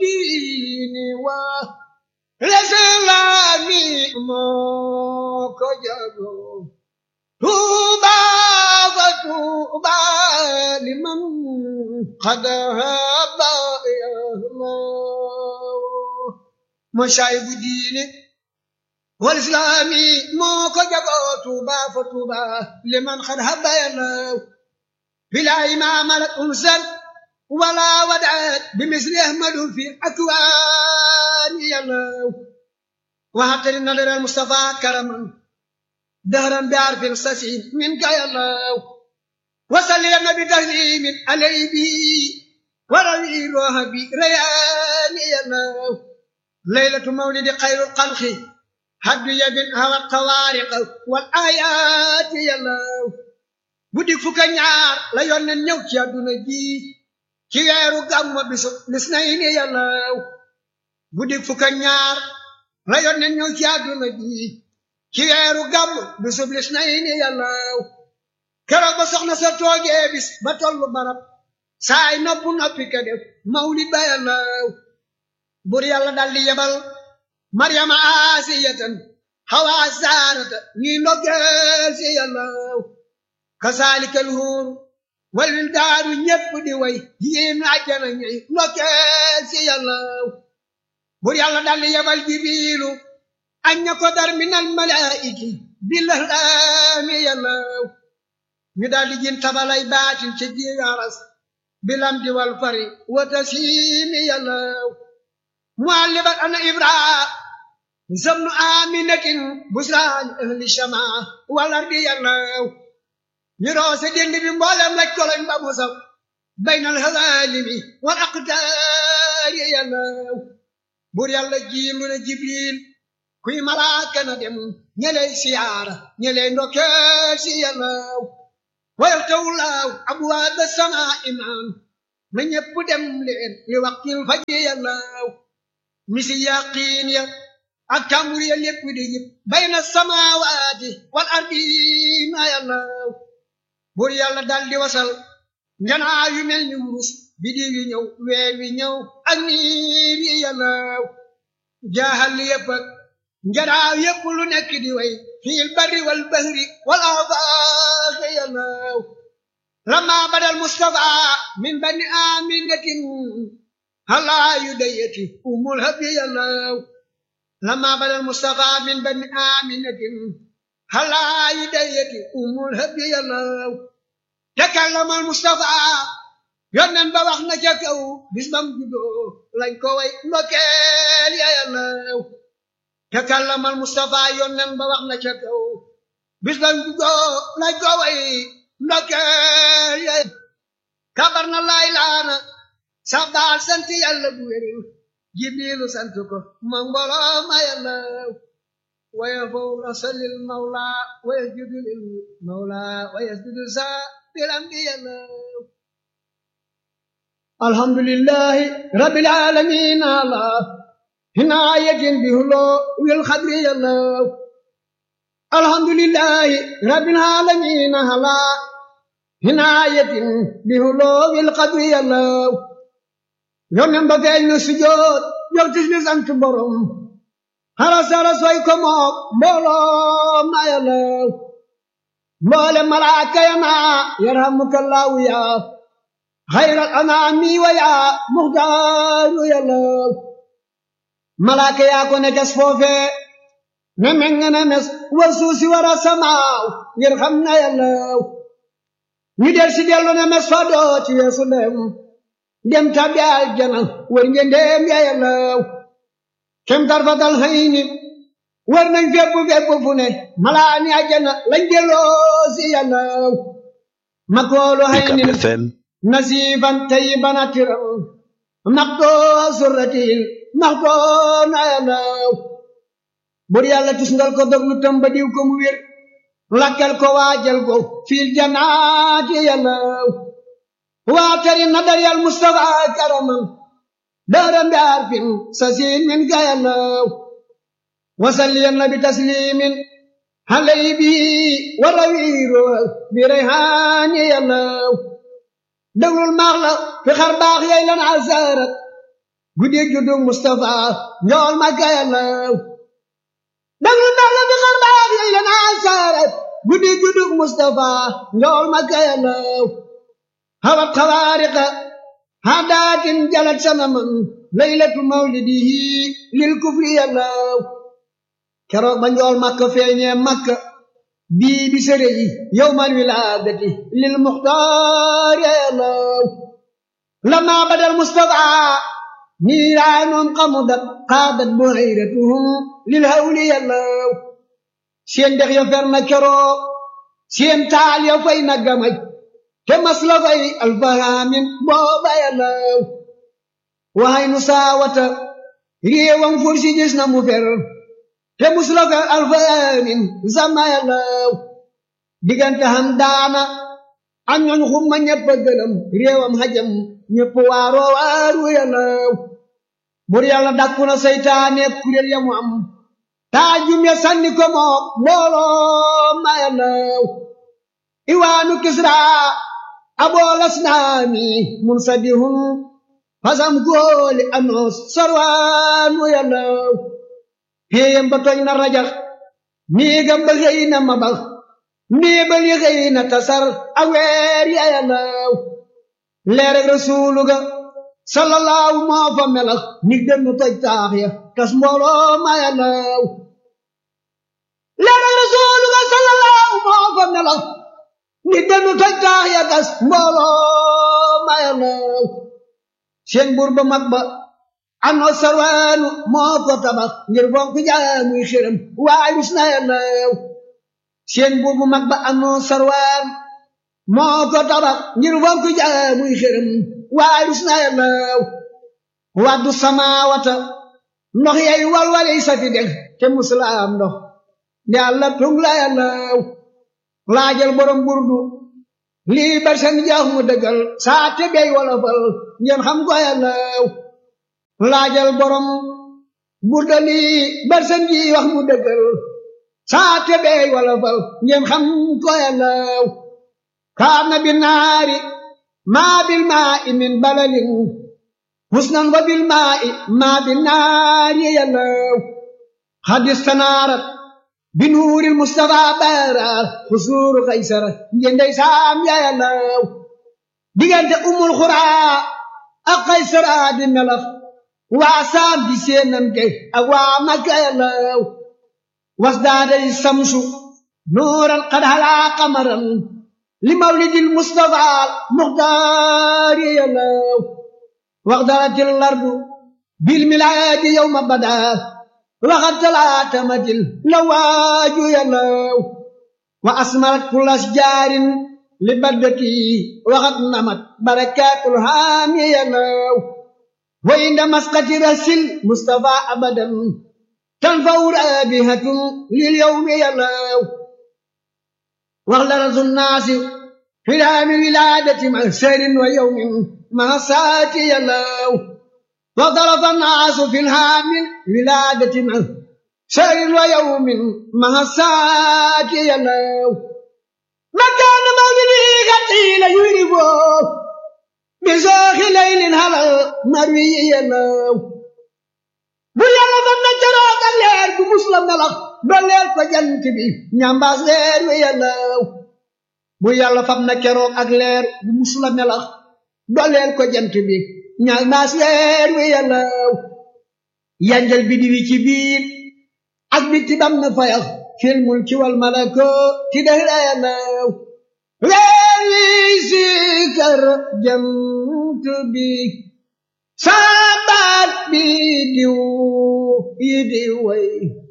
diini wa lislaami moo ko jago tuuba fa tuuba liman qad haba moo shaayibu diine wal islaami moo ko jagoo tuuba fa tuuba liman qad haba yàllaw bila imaamalat unsal wala wadaat bimisli ahmadu fi akwaani yàllaw waxatari nadara mustafa karaman dahran bi arfin sasin min ka yàllaw wasalli ya nabi taslimin alay bi warawi roha bi rayaani yàllaw laylatu mawlidi xayrul xalqi haddu yabin hawat xawaariq wal ayaati yàllaw guddi fukka ñaar la yónneen ñëw ci àdduna ji ci weeru gàmmu bisu lis nay ni yàllaw guddi fukka ñaar la yónneen ñëw ci àdduna ji ci weeru gàmmu bisu lis nay ni yàllaw keroog ba soxna sa toogee bis ba tollu barab saay noppu noppi ka def mawlid ba yàllaw bur yàlla daldi yebal maryama asiyatan hawa saarata ñi ndoggeel si yàllaw kasaalika alhuur wal wildaaru ñépp di way jigéen àjjana ñuy ndokkeel si yàllaw bur yàlla daldi yebal jibiilu añ ña ko dar minal malaa'iki billahlaami yàllaw ñu daldi jin tabalay baatin ca jiyaras bilam di wal fari wata siimi yàllaw muallibat ana ibraa zamnu aminatin busraan ahli shamaa wal ardi yàllaw ñu roose dend bi mboolem laj koloñ ba mu saw baynal hawaalimi wal aqtaari yàllaw buur yàlla jiim lu ne jibril kuy malaaka na dem ñeley siyaara ñeley ndokkeel si yàllaw wayal tawlaaw abwaaba samaa imaan na ñépp dem leen li waqtil fajri yàllaw misi yaqiin ya ak tàmbur ya lépp di jib bayna samaawaati wal ardiina yàllaw buur yàlla daldi wasal njanaa yu mel ni wurus bidiw yi ñëw weer wi ñëw ak niir yi yàllaw jaaxal yépp ak njanaa yépp lu nekk di way fiil barri wal bahri wal afaaq yàllaw lama badal mustafa min bani aminatin halaa yu dayati umul habi yàllaw lama badal mustafa min bani aminatin halaa yu dayati umul habi yàllaw takallamal mustafa yonnen ba wax na ca kaw bis bam juddoo lañ ko way ndokkeel ya yàllaw takallamal mustafa yonnen ba wax na ca kaw bis bam juddoo lañ ko way ndokkeel ya kabar na laay laana sabbaal sant yàlla bu wér jibrilu sant ko ma mbooloo ma yàllaw waya fow rasalil mawla waya judulil mawla waya judu sa biram bi yàllaw alhamdulillahi rabbil alamin ala hinayatin bihulo wil khadri yàllaw alhamdulillahi rabbil alamin ala hinayatin bihulo wil khadri yàllaw yonen ba feeñ na sujoot yow tis ni sant borom harasara soy ko moom mbooloo ma yàllaw mboole malaaka ya naa yarhamukallahu ya xayral anaami wa ya muxtaaru yàllaw malaaka yaa ko ne tes foofe ne meng ne mes war suusi war a samaaw ngir xam na yàllaw ñu del si dellu ne mes fa doo ci yeesu dem dem tabbi aljana war ngeen dem ya yàllaw kem tarfatal xëyni war nañ fépp fépp fu ne malaani aljana lañ delloo si yàllaw makoolu xëyni nasifan tayiban atiram maxtoo surratil maxtoo na yàllaw bur yàlla tusngal ko dog lu tamba diw ko mu wér lakkal ko waajal ko fiil janaati yàllaw waatari nadar yal mustafa karaman daaram bi arfin sasin min ka yàllaw wasalliyan nabi taslimin halay bi warawiiro bi rayhaani yàllaw déglul maax la fi xar baax yay lan asarat guddi juddug Mustafa njool Makka yàllaw danglu ndax la bi xar baax yooyu la naa saare guddi juddug Mustafa njool Makka yàllaw hawat xawaariqa hadaatin jalat sanaman laylatu mawlidihi lil kufri yàllaw keroog ba njool Makka feeñee Makka bii bi sëre yi yowmal wilaadati lil muxtaar yàllaw lama badal Mustafa niiraanoom xamudat xaadat buhayratuhum lil hawli yàllaw seen dex ya fer na keroog seen taal ya fay na gamaj te mas la fay alfahaamin booba yàllaw waxay nu saawata réewam fursi gis na mu fer te mus la fay alfahaamin sama yàllaw diggante xam daana ak ñooñ xumma ñëpp a gëlëm réewam xajam ñëpp waaroo waaru yàllaw bur yàlla dakku na seytaane kuréel ya mu am taajum ya sànni ko moo mbooloo ma yàllaw iwaanu kisra aboolas naami mun sadihun fasam góoli anoos sarwaanu yàllaw péeyam ba tooñ na rajax néegam ba xëy na mabax néebal yi xëy na tasar aweer ya yàllaw leer ak rasuulu ga sallallahu moo fa melax nig dem nu toj taax ya tas mbooloo ma yàllaw leer ak rasuulu ga sallallahu moo fa melax nig dem nu toj taax ya tas mbooloo ma yàllaw seen buur ba mag ba ano sarwaanu moo ko tabax ngir fonk jaamuy xërëm waay rus na yàllaw seen buur bu mag ba ano sarwaan moo ko tabax ngir fonk jaamuy xërëm waay rus na yàllaw waddu samaawata ndox yay walwaley safi deg te musulaam ndox yàlla tung la yàllaw laajal borom burdu lii barsan jaax mu dëggal saa te bey wolofal ngeen xam ko yàllaw laajal borom burda lii barsan ji wax mu dëggal saa te bey wolofal ngeen xam ko yàllaw kaana bi naari maa bil maa i min balalin husnan wa bil maa i maa bi naari yàllaw hadis tanaarat bi nuuril mustafa baara xusuuru kaysara njëndey saam ya yàllaw diggante umul xuraa ak kaysara di melax waa saam di seenante ak waa makka yàllaw wasdaaday samsu nuuran qad halaa qamaran li mawlidil mustafa muxtaari yàllaw waxdaratil lardu bil milaadi yawma badaa waxat talaatamatil la waaju yàllaw wa asmarat kulas jaarin li baddati waxat namat barakaatul haami yàllaw wa inda masqati rasil mustafa abadan tanfaw raabihatun lil yawmi yàllaw waxdarasu naasi firaami wilaadati ma serin wa yawmin ma saati yàllaw وضرب الناس في الهام ولادة من شهر ويوم مع الساعة يلو مكان مولده قتيل يربو بزاخ ليل هلا مروي يلو bu yàlla fam na jaroog ak leer bu muslam melax dolleel ko jant bi ñambaas leer wi yàllaw bu yàlla fam na keroog ak leer bu muslam melax dolleel ko jant bi ñaag maas weer wi yàllaw yanjal bidi wi ci biir ak bitti bam na fayax fil mulki wal malako ti dahra yàllaw weer wi sikar jant bi sabat bi diw yi di way